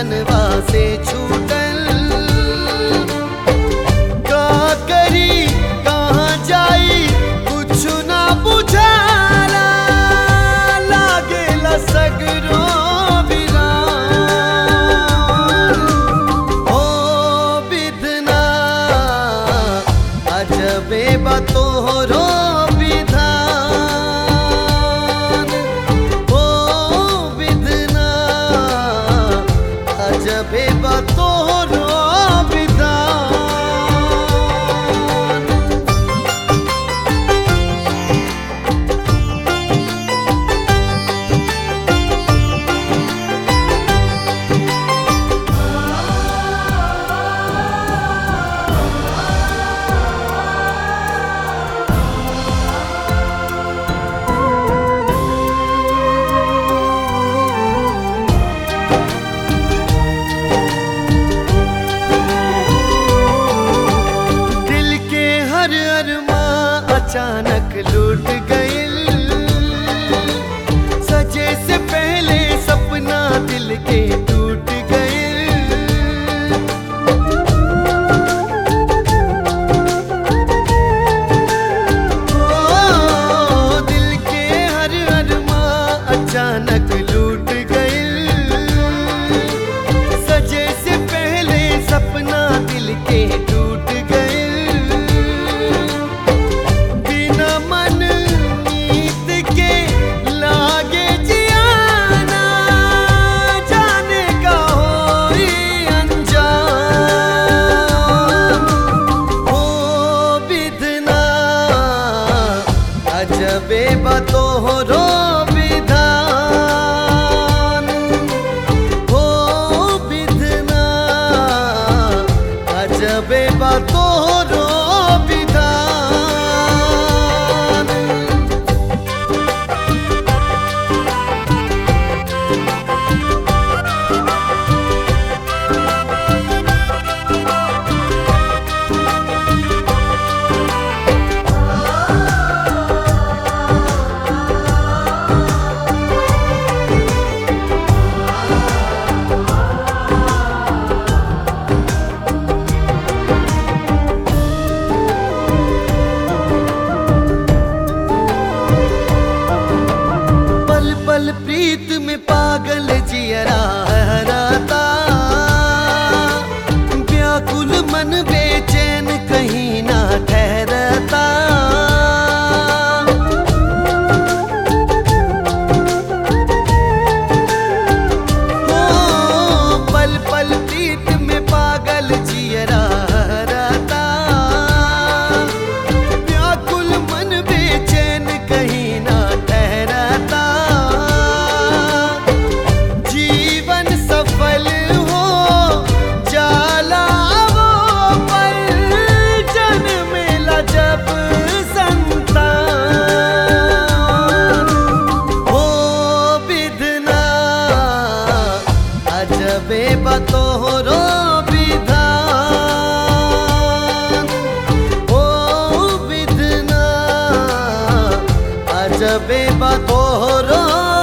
तनवा से छूटल का करी कहाँ जाई कुछ ना बुझाला लागेला सगरो वीरान ओ विधना अजबे बतोहरो विधान ओ विधना अजबे बतोहरो विधान दिल के हर अरमा अचानक लूट गइल सजे से पहले सपना दिल के टूट गइल ओ, दिल के हर अरमा अचानक लूट गइल सजे से पहले सपना दिल के टूट गए बिना मन नीत के लागे जियाना जाने का होई अंजाम ओ विधना अजबे बतोहरो विधान हो विधना अजबे बतोहरो विधान पल पल प्रीत में पागल जियरा हराता व्याकुल मन बेचैन कहीं ना ठहरता ओ, पल पल प्रीत में पागल जियरा हराता व्याकुल मन बेचैन कहीं ना ठहराता जीवन सफल हो जाला वो पल जन्मेला जब संतान हो विधना अजबे बतोहरो विधान ओ विधना अजबे बतोहरो